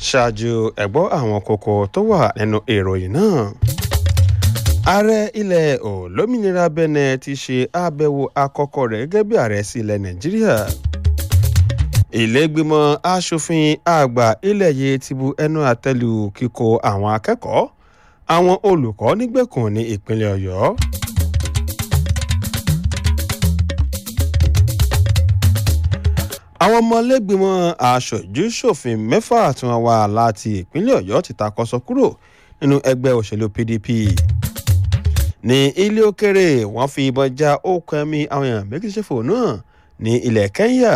ṣáájú ẹ̀gbọ́ àwọn kókó tó wà nínú ìròyìn náà ààrẹ ilẹ̀ olómìnira benin ti ṣe àbẹ̀wò àkọ́kọ́ rẹ̀ gẹ́gẹ́ bí ààrẹ sí ilẹ̀ nàìjíríà ìlẹ́gbìmọ̀ asòfin àgbà ilẹ̀ yìí ti bu ẹnu àtẹ́lù kíkó àwọn akẹ́kọ̀ọ́ àwọn olùkọ́ nígbèkùn ní ìpínlẹ̀ ọ̀yọ́. àwọn ọmọlẹ́gbìmọ̀ aṣojú ṣòfin mẹ́fà tí wọ́n wá láti ìpínlẹ̀ ọ̀yọ́ ti takọ́sọ kúrò nínú ẹgbẹ́ òṣèlú pdp ní ilé òkèrè wọ́n fi ìbọn já okùn ẹ̀mí àwọn èèyàn méjì ṣòfò náà ní ilẹ̀ kenya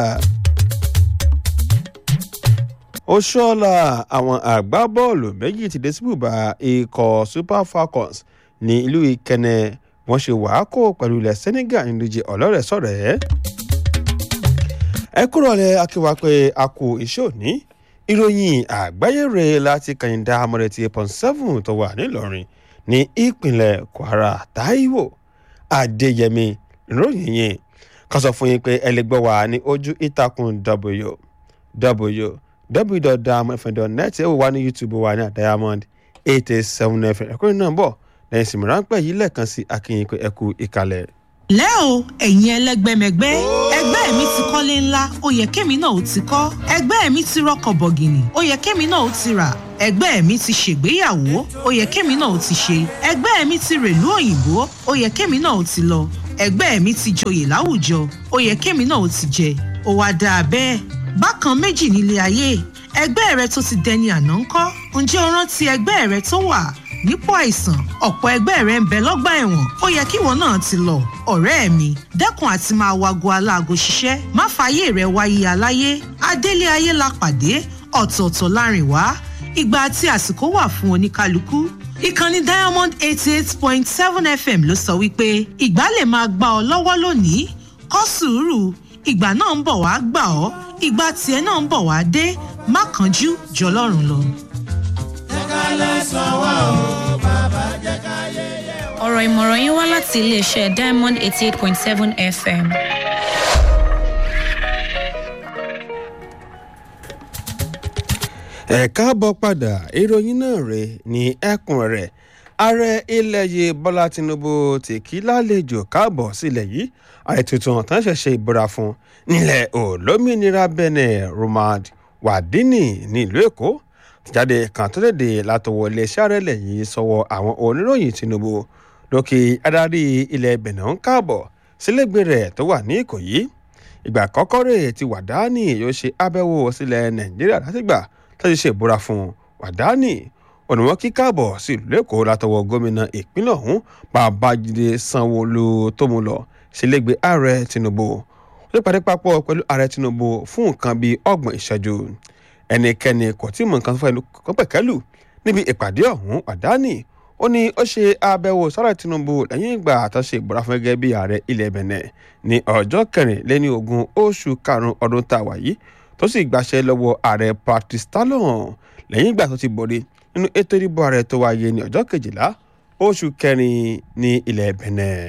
oṣoola àwọn àgbábọ́ọ̀lù méjì ti dé síbùbà ikọ̀ super falcons ní ìlú ìkẹnẹ wọ́n ṣe wàákò pẹ̀lú ilẹ̀ senegal nínú ìdíje ọlọ́rẹ̀ sọ̀rẹ́ ẹ kúrò lẹ akíwá pé a kú iṣẹ́ òní ìròyìn àgbáyé rẹ̀ láti kàyìndà amọ̀rẹ̀tì pọ̀n seven tó wà nílọrin ní ìpínlẹ̀ kwara taiwo adéyẹmí ìròyìn yẹn kan sọ fún yín pé ẹ lè gbọ́ wá ní ojú ìtàkùn w w www.diamondfm.net ẹ wò wá ní youtube wa ní diamond eight eight seven fm ẹ̀kúnrin náà bọ̀ lẹ́yìn sì mìíràn pẹ̀ yìí lẹ́ẹ̀kan sí akínyìn pé ẹ kú ìkàlẹ̀ lẹ́ o ẹ̀yin ẹlẹ́gbẹ́mẹgbẹ́ ẹgbẹ́ mi ti kọ́lé ńlá ó yẹ kémi náà ó ti kọ́ ẹgbẹ́ mi ti rọkọ̀ bọ̀gìnì ó yẹ kémi náà ó ti rà ẹgbẹ́ mi ti ṣègbéyàwó ó yẹ kémi náà ó ti ṣe ẹgbẹ́ mi ti rèlú òyìnbó ó yẹ kémi náà ó ti lọ ẹgbẹ́ mi ti joyè láwùjọ ó yẹ kémi náà ó ti jẹ ó wá dáa bẹ́ẹ̀ bákan méjì nílé ayé ẹgbẹ́ rẹ tó ti dẹni àná ńkọ́ ǹjẹ́ o rántí ẹgbẹ́ rẹ tó wà nípò àìsàn ọ̀pọ̀ ẹgbẹ́ rẹ̀ ń bẹ lọ́gbà ẹ̀wọ̀n ó yẹ kíwọ náà ti lọ ọ̀rẹ́ mi dẹ́kun àti máa wago aláago ṣiṣẹ́ má fààyè rẹ̀ wáyé aláyé adélé ayé la pàdé ọ̀tọ̀ọ̀tọ̀ láàrin wá ìgbà àti àsìkò wà fún oníkálukú ìkànnì diamond eighty eight point seven fm ló sọ wípé ìgbà lè máa gbà ọ lọ́wọ́ lónìí kọ́ sùúrù ìgbà náà ń bọ̀ wá gbà ọ́ ìgbà tiẹ̀ náà ń bọ̀ wá dé má kánjú jọlọ́run lọ ọ̀rọ̀ ìmọ̀ràn yín wá láti iléeṣẹ́ diamond eighty eight point seven fm. ẹ káàbọ̀ padà ìròyìn náà rè ní ẹkùn rẹ̀ ààrẹ ilẹ̀ yìí bọ́lá tinubu ti kí lálejò káàbọ̀ sílẹ̀ yìí ààrẹ tuntun tán ṣẹ̀ṣẹ̀ ìbúra fún nílẹ̀ olómìnira benin romad wàdíní nílùú èkó jáde kan tó léde látọwọ́ iléeṣẹ́ àrẹ́lẹ̀ yìí sọ́wọ́ àwọn oníròyìn tinubu lókè adarí ilẹ̀ benin ń káàbọ̀ sílẹ̀gbẹ̀ rẹ̀ tó wà ní ìkòyí ìgbà àkọ́kọ́ rẹ̀ ti wàdání yóò ṣe abẹ́wò sílẹ̀ nàìjíríà látìgbà tó ti ṣe ìbúra fún wàdání ònìwọ̀n kí káàbọ̀ sí ìlú èkó látọwọ́ gómìnà ìpínlẹ̀ ọ̀hún babájídé sanwóolu tó mú lọ sílẹ̀gbẹ̀ ààrẹ tinubu ó lè pàdé papọ̀ pẹ̀lú ààrẹ tinubu fún nǹkan bíi ọgbọ̀n ìṣẹ́jú ẹnikẹ́ni kò tí mọ nǹkan tó fẹ́ kọ́ pẹ̀kẹ́lù níbi ìpàdé ọ̀hún wàdání ó ní ó ṣe àbẹ̀wò sọ́rọ̀ tinubu lẹ́yìn ìgbà àtàṣe ìbúra fún gẹ́gẹ́ bí ààrẹ ilẹ̀ benin ní ọjọ́ kẹrìnlẹ́ni ogún oṣù karùn-ún ọdún tá a wà yìí tó sì gbàṣẹ lọ́wọ́ ààrẹ patrice talon lẹ́yìn ìgbà tó ti borí nínú ètò ìdìbò ààrẹ tó wáyé ní ọjọ́ kejìlá oṣù kẹrin ní ilẹ̀ benin.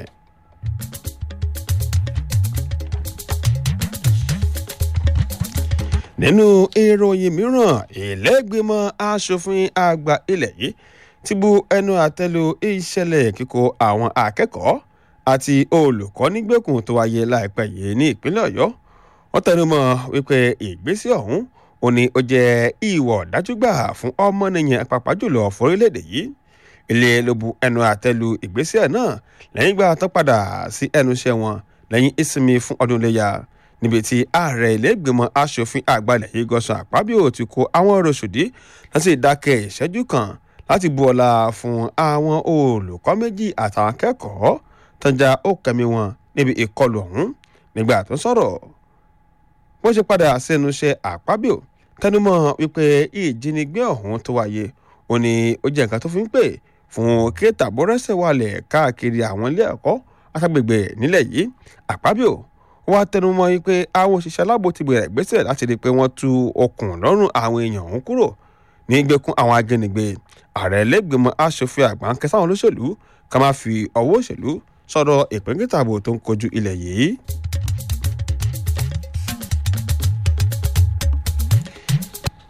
nínú ìròyìn mìíràn ìlẹ́gbẹ̀mọ asòfin àgbà ilẹ̀ yìí ti bu ẹnu àtẹ́lu ìṣẹ̀lẹ̀ kíkó àwọn akẹ́kọ̀ọ́ àti olùkọ́ nígbèkùn tó wáyé láìpẹ́ yìí ní ìpínlẹ̀ ọ̀yọ́ wọ́n tẹnu mọ́ wípé ìgbésẹ̀ ọ̀hún ò ní ó jẹ́ ìwọ̀ dájúgbà fún ọmọnìyàn pàápàá jùlọ fórílẹ̀-èdè yìí ilé ló bu ẹnu àtẹ́lu ìgbésẹ̀ náà lẹ́yìn ìgbà tó padà sí ẹnu iṣẹ́ wọn lẹ́yìn ìsinmi fún ọdún iléyà níbi tí ààrẹ ilé-ìgbìmọ̀ asòfin àgbàlẹ̀ yìí gọ́sàn àpábíò ti kó àwọn rọ̀ṣùdí láti dákẹ́ ìṣẹ́jú kan láti bu ọlá fún àwọn olùkọ́ méjì àtàwọn akẹ́kọ̀ọ́ tọ́jà ó kẹ́mi wọn níbi ìkọlù ọ̀hún nígbà tó sọ̀rọ̀ bó ṣe padà sẹ́nu iṣẹ́ àpábíò tẹnumọ́ wípé ìjínigbé ọ̀hún tó wáyé ó ní ó jẹ́ nǹkan tó fi ń pè fún kéètà bọ́rẹ́sẹ̀ wálẹ̀ káàkiri àwọn ilé ẹ̀kọ́ àtàgbègbè nílẹ̀ yìí àpábíò wọ́n tẹnumọ́ yìí pé àwọn òṣìṣẹ́ aláàbò ti bẹ̀rẹ̀ gbèsè láti rí i pé wọ́n tú okùn lọ́rùn àwọn èèyàn ọ̀hún kúrò ní gbẹkún àwọn ajínigbé ààrẹ lẹ́gbẹ̀mọ aṣòfin àgbà ń kẹsàn-án olóṣèlú ká má fi ọwọ́ òṣèlú sọ̀rọ̀ ìpínkìtàbò tó ń kojú ilẹ̀ yìí.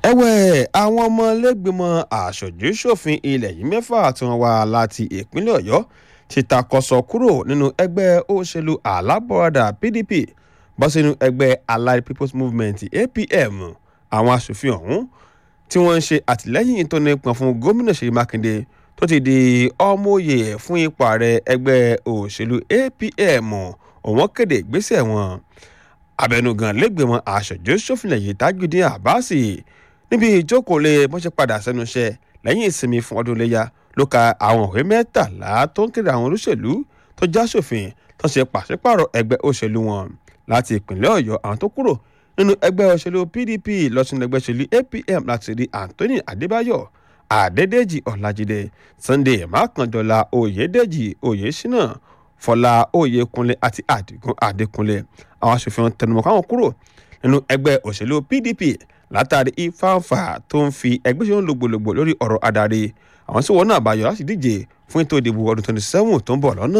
ẹ̀wẹ̀ àwọn ọmọlẹ́gbìmọ̀ aṣojú ṣòfin ilẹ̀ yìí mẹ́fà tí wọ́n wá láti ìpínlẹ̀ ọ̀yọ́ ti takọsọ kúrò nínú ẹgbẹ́ òṣèlú alábọ̀radà pdp bọ́ sínú ẹgbẹ́ allied people's movement apm àwọn aṣòfin ọ̀hún tí wọ́n ń ṣe àtìlẹ́yìn tó nípọn fún gómìnà ṣèyí mákindé tó ti di ọmọoyè fún ipò ààrẹ ẹgbẹ́ òṣèlú apm òun kéde ìgbésẹ̀ wọn abẹnugan lẹ́gbẹ̀mọ aṣojú ṣòfin lẹ́yìn tajudeen abbas níbi ìjókòólé bọ́sẹ̀ padà sẹ́nu iṣẹ́ lẹ́yìn ìsinmi fún ọdún iléyà ló ka àwọn òwe mẹ́tàlá tó ń kéde àwọn olóṣèlú tó já sófin tó ṣe pàṣípàrọ̀ ẹgbẹ́ òṣèlú wọn láti ìpínlẹ̀ ọ̀yọ́ àwọn tó kúrò nínú ẹgbẹ́ òṣèlú pdp lọ́sùn ẹgbẹ́ òṣèlú apm láti rí anthony adébáyọ̀ adédèjì ọ̀làjídé sunday mákàndọ́là oyèdèjì oyèṣínà fọlá oyèkúnlé àti àdìgún adékúnlé àwọn aṣòfin tẹnumọ́ káwọn kúrò nínú ẹgbẹ́ òṣèlú pdp látàrí ìfáǹfà tó ń fi ẹgbẹ́ òṣèlú lògbòlògbò lórí ọ̀rọ̀ adarí àwọn tí wọn náà bá yọ láti díje fún ètò ìdìbò ọdún twenty seven tó ń bọ̀ lọ́nà.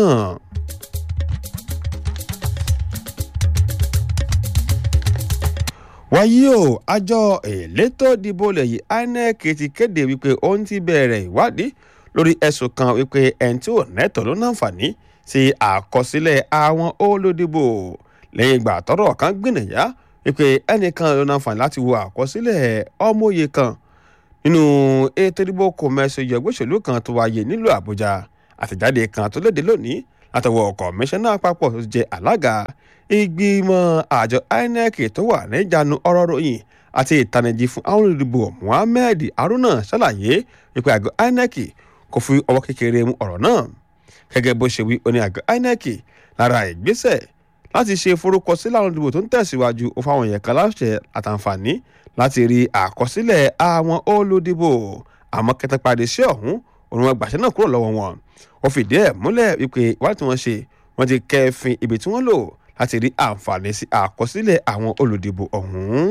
wáyé o àjọ elétò ìdìbò lẹ́yìn inec ti kéde wípé òun ti bẹ̀rẹ̀ ìwádìí lórí ẹ̀sùn kan wípé ẹni tí ò nẹ́tọ̀ ló náǹfààní sí àkọsílẹ̀ àwọn olódìbò lẹ́yìn ìgbà tọ́rọ̀ kan gbìnàyà wípé ẹnìkan ló náǹfààní láti wo àkọsílẹ̀ ọmọye kan nínú ètò ìdìbò kòmẹ́sì ìyọ̀gbọ́sẹ̀lú kan tó wáyé nílùú àbújá àtẹ̀jáde kan tó léde lónìí látọwọ́ kọmíṣánná àpapọ̀ tó jẹ́ alága ìgbìmọ̀ àjọ inec tó wà níjànú ọ̀rọ̀ ròyìn àti ìtanijí fún àwọn olùdìbò muhammed haruna ṣàlàyé wípé àgọ́ inec kò fi ọwọ́ kékeré mú ọ̀rọ̀ náà gẹ́gẹ́ bó ṣe wí oní àgọ́ inec lára ìgbésẹ̀ láti ṣe forúkọsílẹ̀ àwọn olùdìbò tó ń tẹ̀síwájú ó fáwọn èèyàn kan láṣẹ àtàǹfààní láti rí àkọsílẹ̀ àwọn olùdìbò àmọ́ kẹtàpàdé sí ọ̀hún òun wọn gbàṣẹ náà kúrò lọ́wọ́ wọn wọ́n fìdí ẹ̀ múlẹ̀ wípé ìwádìí tí wọ́n ṣe wọ́n ti kẹ́fìn ibi tí wọ́n lò láti rí àǹfààní sí àkọsílẹ̀ àwọn olùdìbò ọ̀hún.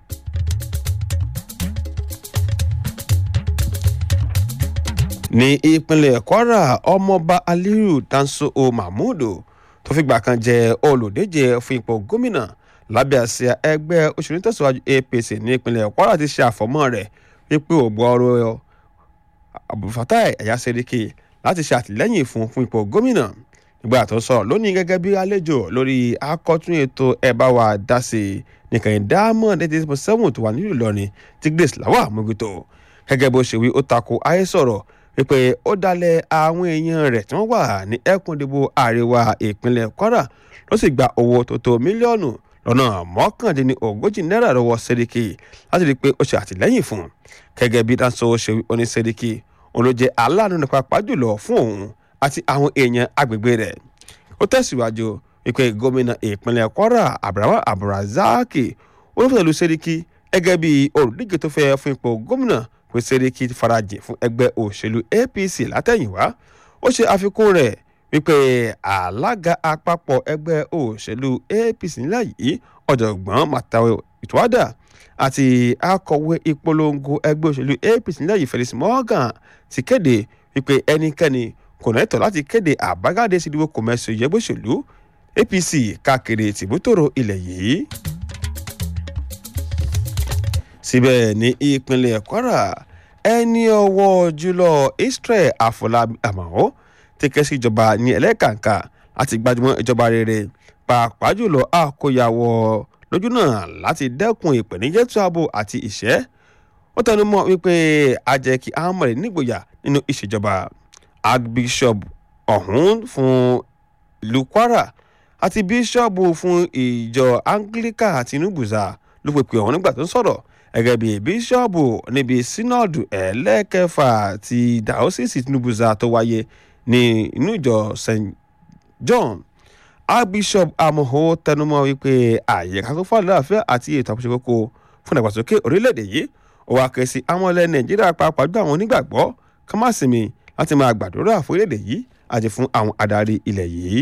ní ìpínlẹ̀ kwara ọmọọba aliyu danso o mahmudu tó fìgbà kan jẹ olùdíje fún ipò gómìnà lábẹ́ àsíá ẹgbẹ́ òṣèlú tẹ̀síwájú apc ní ìpínlẹ̀ kwara ti ṣe àfọ̀mọ́ rẹ̀ wípé ògbọ́rọ̀ abdulfatai ẹ̀yà sẹ́ríkì láti ṣe àtìlẹ́yìn fún fún ipò gómìnà nígbà tó sọ̀rọ̀ lónìí gẹ́gẹ́ bí àlejò lórí akọ́tún ètò ẹ̀bá wa dá sí i nìkan diamond eighty point seven tó wà nílùú ìlọrin tí grace lawa mójútó gẹ́gẹ́ bó ṣe wí ó tako ayé sọ̀rọ̀ wípé ó dalẹ̀ àwọn èèyàn rẹ̀ tí wọ́n wà ní ẹkùn ìdìbò àríwá ìpínlẹ̀ kwara ló sì gba owó tó tó mílíọ̀nù lọ́nà mọ́kàndínní ogójì náírà lọ́wọ́ sẹ́ríkì láti rí i pé ó ṣe àtìlẹ́yìn fún un gẹ́gẹ́ bí dáńsọ ṣe oní sẹ́ríkì òun ló jẹ́ aláàánú nípa pàjùlọ fún òun àti àwọn èèyàn agbègbè rẹ̀ ó tẹ̀síwájú wípé gómìnà ìpínlẹ̀ kwara abrahamu abdulrasaki olùfẹ̀lú sẹ́ríkì gẹ́gẹ́ bí olùdíje tó fẹ́ fún ipò gómìnà pé sẹ́ríkì farajìn fún ẹgbẹ́ òṣèlú apc látẹ̀yìnwá ó ṣe àfikún rẹ̀ wípé alága àpapọ̀ ẹgbẹ́ òṣèlú apc nílẹ̀ yìí ọ̀jọ̀gbọ́n matawe ìtúwádà àti akọ̀wé ìpolongo ẹgbẹ́ òṣèlú apc nílẹ̀ yìí felix morgan ti kéde wípé ẹnikẹ́ni kò nẹ́tọ̀ láti kéde àbájáde sídìbò kòmẹ́sì ìyẹ́gbẹ́ òṣèlú apc káàkiri tìbútòrò ilẹ̀ yìí. síbẹ̀ ní ìpínlẹ̀ kwara ẹni ọwọ́ jùlọ israel afọlábí àmọ́ ti ké sí ìjọba ní ẹlẹ́kàǹkà láti gbajúmọ̀ ìjọba rere pàápàá jùlọ àkóyawọ́ lójú náà láti dẹ́kun ìpèníjẹ́ tó ààbò àti ìṣẹ́ ó tẹnu mọ́ wípé a jẹ́ kí ahmed nígboyà nínú ìṣèjọba archbishop ọ̀hún fún ìlú kwara àti bíṣọ́ọ̀bù fún ìjọ anglican àti nubuza ló pèpè ọ̀hún nígbà tó ń sọ̀rọ̀ gẹ́gẹ́ bí bíṣọ́ọ̀bù níbi sínọ́ọ̀dù ẹlẹ́kẹfà ti dàósìsì nubuza tó wáyé ní inú ìjọ st john archbishop amoho tẹnumọ́ wípé àyíká tó fà láàfin àti ètò àkóso kókó fún ìdàgbàsókè orílẹ̀-èdè yìí ó wá ké sí àwọn ilẹ̀ nàìjíríà pàápàá jù àwọn onígbàgbọ́ ká má sinmi láti máa gbàdúrà fún orílẹ̀-èdè yìí àti fún àwọn adarí ilẹ̀ yìí.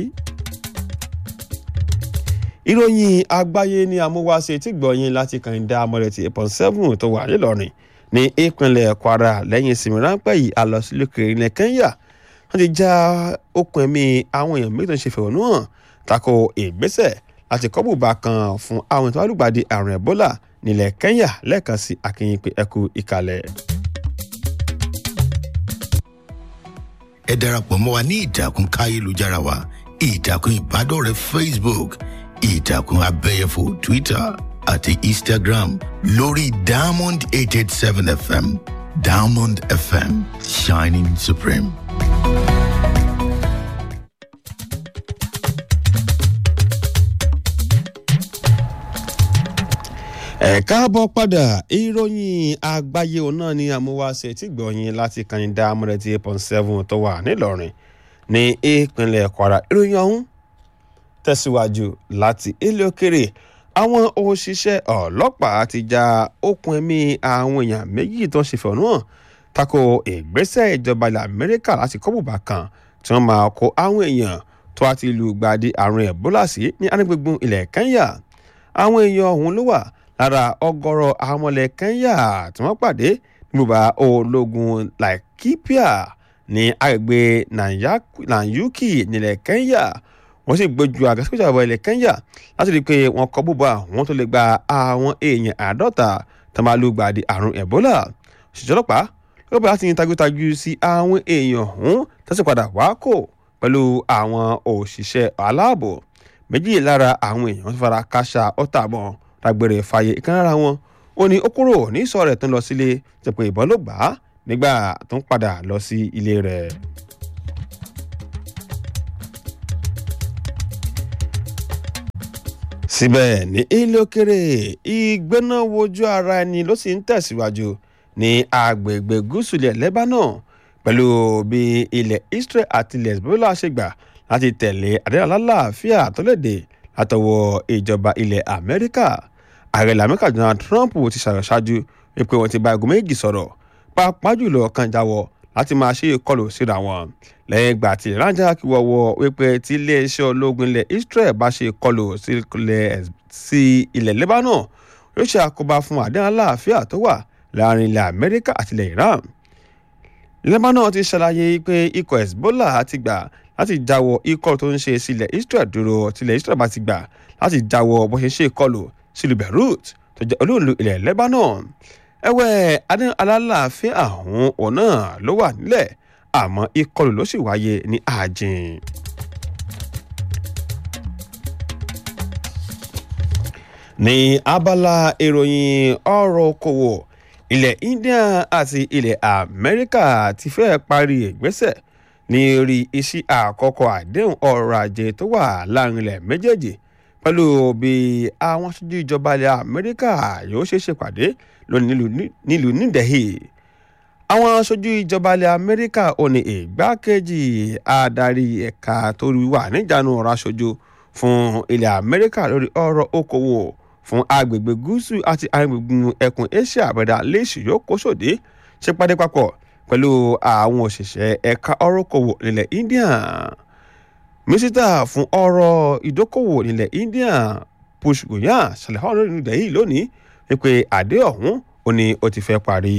ìròyìn àgbáyé ni amúwáṣe tí gbọ̀yìn láti kàn dá amọ̀rẹ̀tì eight seven tó wà nílọrin ní ìpínlẹ̀ kwara lẹ́yìn ìsinmi ráńpẹ́ yìí a lọ sí lókè ilẹ̀ kenya wọ́n ti já okùn ẹ̀mí àwọn èèyàn méjì tó ń ṣe fẹ̀hónú hàn tako ìgbésẹ̀ láti kọ́ bùbá kan fún àwọn ètò alùpàdé àrùn ebola nílẹ̀ kẹ́ńyà lẹ́ẹ̀kan sí akínyìn pé ẹ kú ìkàlẹ̀. ẹ darapọ̀ mọ́ wa ní ìtàkùn káyélujára wa ìtàkùn ìbádọ́rẹ̀ẹ́ facebook ìtàkùn abẹ́yẹfò twitter àti instagram lórí diamond eight eight seven fm diamond fm shining supreme. ẹ káàbọ̀ padà ìròyìn àgbáyé òun náà ni àmúwáṣe tí gbọ̀nyìn láti kànìdá amúrẹ́tì eight point seven tó wà nílọrin ní ìpínlẹ̀ kwara ìròyìn ọ̀hún tẹ̀síwájú láti ilé òkèrè àwọn òṣìṣẹ́ ọlọ́pàá ti ja okùn ẹ̀mí àwọn èèyàn méjì tó ń ṣe fẹ̀hónú hàn tako ìgbésẹ̀ ìjọba ilẹ̀ amẹ́ríkà láti kọ́ bùbá kan tí wọ́n máa kó àwọn èèyàn tó àti lùgbàdì àrùn ẹ̀bólà sí ní anígbègbè ilẹ̀ kẹ́ńyà àwọn èèyàn ọ̀hún ló wà lára ọgọ́rọ̀ àwọn ọmọlẹ̀ kẹ́ńyà tí wọ́n pàdé níbùbá ológun laikipia ní agbègbè nanyuki nílẹ̀ kẹ́ńyà wọ́n sì gbójú àgàsíkòjà ọ̀bọ̀ ilẹ̀ kẹ́ńyà láti rí i pé wọ́n kọ́ bùbá àwọn tó lè gba àwọn èèyàn àádọ́ta tó máa lùgbàdì àrùn ẹ̀bólà òṣìṣẹ́ ọlọ́pàá lọ́pàá láti yin tagútagú sí àwọn èèyàn ọ̀hún tó sì padà wá kò pẹ̀lú àwọn òṣìṣẹ́ aláàbò méjì lára àwọn èèyàn tó fara káṣá ọ̀tá mọ́ dágbére fàyè ìkan lára wọn ó ní ó kúrò ní ìsọ rẹ̀ tó ń lọ sílé jẹ́ pé ìbọn ló gbà á nígbà tó ń padà lọ sí ilé rẹ̀. síbẹ̀ ní ilé òkèrè ìgbéná wojú ara ẹni ló sì ń tẹ̀síwájú ní agbègbè gúúsù ilẹ̀ lebanon pẹ̀lú bí ilẹ̀ israel àti ilẹ̀ hezbollah ṣe gbà láti tẹ̀lé àdéhùn alálàáfíà tó léde látọwọ́ ìjọba ilẹ̀ amẹ́ríkà ààrẹ lamẹ́ríkà donald trump ti ṣàṣáájú wípé wọ́n ti bá aago méjì sọ̀rọ̀ pàápàá jùlọ kan jáwọ́ láti máa ṣe ìkọlù síra wọn lẹ́yìn ìgbà tí ìrànjà kí wọ́wọ́ wípé tí iléeṣẹ́ ológun ilẹ̀ israel bá ṣe ìkọlù sí ilẹ̀ lebanon yóò ṣe àkóbá fún àdéhùn aláàfíà tó wà láàrin ilẹ̀ amẹ́ríkà àti ilẹ̀ iran lebanon ti ṣàlàyé pé ikọ̀ hezbollah ti gbà láti jáwọ́ ikọ̀ tó ń ṣe sílẹ̀ israel dúró tilẹ̀ israel bá ti gbà láti jáwọ́ bó ṣe ṣe ìkọlù sílùú beirut tó jẹ́ olóòlù ilẹ̀ lebanon ẹ̀wẹ̀ adéhùn alálàáfíà ọ̀hún òun náà ló wà nílẹ̀ àmọ́ ìkọlù ló sì wáyé ní àjìn. ní abala ìròyìn ọ̀rọ̀ okòwò ilẹ̀ india àti ilẹ̀ amẹ́ríkà ti fẹ́ parí ìgbésẹ̀ ní orí iṣẹ́ àkọ́kọ́ àdéhùn ọrọ̀ ajé tó wà láàrin ilẹ̀ méjèèjì pẹ̀lú bí àwọn aṣojú ìjọba ilẹ̀ amẹ́ríkà yóò ṣe ṣèpàdé lónìí nílùú new delhi àwọn aṣojú ìjọba ilẹ̀ amẹ́ríkà ò ní ìgbákejì adarí ẹ̀ka tó wà níjànú ọ̀rọ̀ aṣojú fún ilẹ̀ amẹ́ríkà lórí ọ̀rọ̀ okòwò fún agbègbè gúúsù àti agbègbè ẹkùn asia àbẹ̀dà lẹ́sì yóò kó sòdé ṣe pàdé papọ̀ pẹ̀lú àwọn òṣìṣẹ́ ẹ̀ka ọ̀rọ̀ okòwò nílẹ̀ india mínísítà fún ọ̀rọ̀ ìdókòwò nílẹ̀ india push goyan ṣàlẹ̀ ọ̀rọ̀ nílẹ̀ yìí lónìí wípé àdé ọ̀hún ó ní ó ti fẹ́ parí.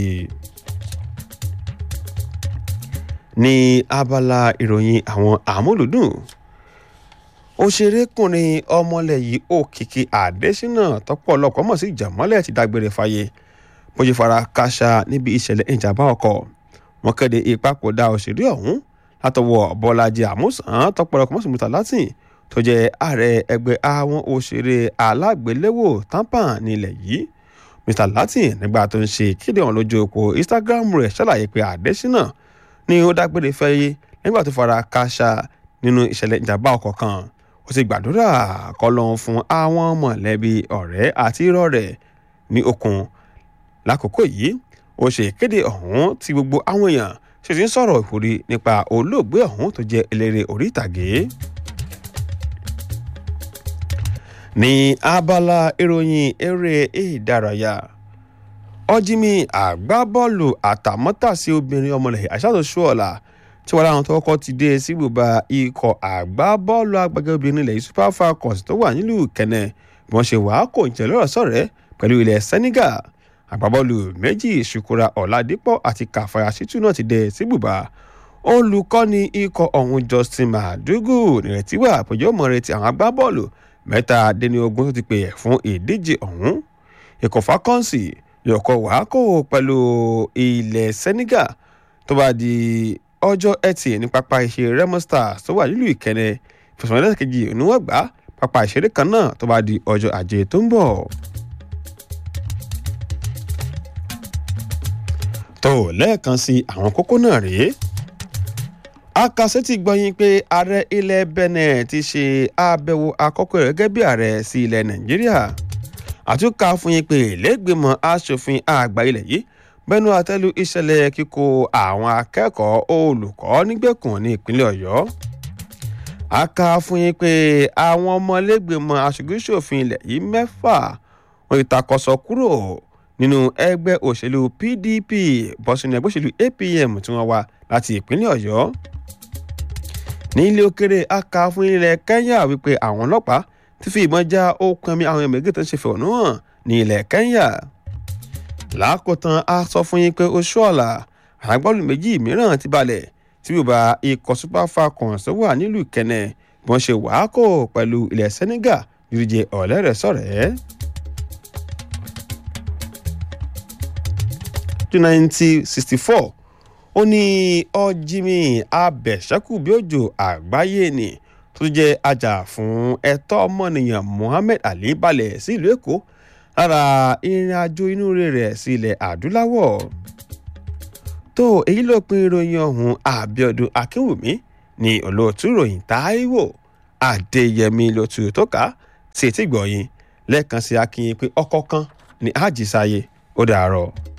ní abala ìròyìn àwọn àmúlùdùn òṣèrékùnrin ọmọlẹ̀ yìí òkìkí àdésínà tọ́pọ̀lọpọ̀ mọ̀ sí ìjàmọ́lẹ̀ ti dágbére fáyé bó ṣe fara káṣá níbi ìṣẹ̀lẹ̀ ìjàmbá ọkọ̀ wọn kéde ìpapòdà òṣèré ọ̀hún látọwọ́ bọ́lájì àmúsàn tọ́pọ̀lọpọ̀ mọ̀ sí mùtà látìn tó jẹ́ ààrẹ ẹgbẹ́ àwọn òṣèré alágbéléwò tampan nílẹ̀ yìí mr latin nígbà tó ń ṣe ìkéde ọ̀hún lójú òpó instagram rẹ̀ ṣàlàyé pé àdésínà ni ó dágbére fẹ́yé nígbà tó fara káṣá nínú ìṣẹ̀lẹ̀ ìjàmbá ọkọ̀ kan ó sì gbàdúrà kọlọ́n fún àwọn mọ̀lẹ́bí ọ̀rẹ́ àti irọ́ rẹ̀ ní okun lákòókò yìí ó ṣe ìkéde ọ̀hún tí gbogbo àwọn èèyàn ṣe ti ń sọ̀rọ̀ ìwúrí nípa olóògbé ọ̀hún tó jẹ́ eléré orí ìtàgé. ní abala ìròyìn eré ìdárayá ọjímì àgbábọ́ọ̀lù àtàmọ́tàsí obìnrin ọmọlẹ̀ àṣàtò ṣọ́ọ̀la tí wọ́n láwọn tó kọ́kọ́ ti dé sí ibùba ikọ̀ àgbábọ́ọ̀lù agbègbè obìnrin ilẹ̀ super falcons tó wà nílùú kẹ̀nẹ́ bí wọ́n ṣe wàá kò jẹ́ lọ́rọ̀ sọ̀rẹ́ pẹ̀lú ilẹ̀ senegal àgbábọ́ọ̀lù méjì ṣùkúra ọ̀làdípọ̀ àti kàfàyà ṣítù náà ti dé sí ibùba olùkọ́ni ikọ̀ ọ̀hún justin madugu nírètí wà péjọ mọ̀ retí àwọn agbábọ́ọ̀lù mẹ́tàdínlógún tó ti pè é fún ìdíje ọ̀hún ikọ̀ fákọ́ǹsì yọ̀kọ̀ wàákò pẹ̀lú ilẹ̀ senegal tó bá di ọjọ́ ẹtì ní pápá ìṣeré remo stars tó wà nílùú ìkẹnẹ ìfẹsọ̀rọ̀lẹ́sẹ̀ kejì oníwọ̀n gbá pápá ìṣeré kan náà tó bá di ọjọ́ ajé tó ń bọ̀. tó lẹ́ẹ̀kan sí àwọn kókó náà rèé akasẹ́tì gbọ́yìn pé ààrẹ ilẹ̀ benin ti ṣe àbẹ̀wò àkọ́kọ́ rẹ̀ gẹ́gẹ́ bí ààrẹ sí ilẹ̀ nàìjíríà àtúnkà fún yín pé lẹ́gbẹ̀mọ̀ asòfin àgbà ilẹ̀ yìí bẹ́nu àtẹ́lu ìṣẹ̀lẹ̀ kíkó àwọn akẹ́kọ̀ọ́ olùkọ́ nígbèkùn ní ìpínlẹ̀ ọ̀yọ́ aka fún yín pé àwọn ọmọlẹ́gbẹ̀mọ̀ aṣojúṣòfin ilẹ̀ yìí mẹ́fà wọn ìtakọ̀sọ kúrò nínú ẹgbẹ́ òṣèlú pdp bọ́sùn ẹgbẹ́ òṣèlú apm tí wọ́n wá láti ìpínlẹ̀ ọ̀yọ́ ní ilé òkèrè aka fún ilẹ̀ kenya wípé àwọn ọlọ́pàá ti fi ìbọn já okùn ẹ̀mí àwọn ẹ̀mẹ́gẹ́ tó ń ṣe fẹ̀hónú hàn ní ilẹ̀ kenya lákòótán a sọ fún yín pé oṣù ọ̀la àgbọ̀lù méjì mìíràn ti balẹ̀ tí bùbá ikọ̀ super falcons wà nílùú kẹnẹ bí wọ́n ṣe wàákò pẹ̀lú ilẹ̀ senegal ìdíje ọ̀lẹ́rẹ̀ẹ́sọ̀rẹ́. nineteen sixty four ó ní ọjìmí abẹ̀ṣẹ́kùbíòjò àgbáyé ni tó jẹ́ ajá fún ẹ̀tọ́ ọmọnìyàn mohammed ali balẹ̀ sí ìlú èkó lára ìrìn àjò inú rẹ̀ sí ilẹ̀ adúláwọ̀ tó èyí ló pin ìròyìn ọ̀hún àbíọdún akínwùmí ní olóòtú ìròyìn táíwò adéyẹmí lótú tó ká sí etí gbọ̀yìn lẹ́ẹ̀kan sí akínyìn pé ọkọ̀ kan ní àjísáyé ó dàárọ̀.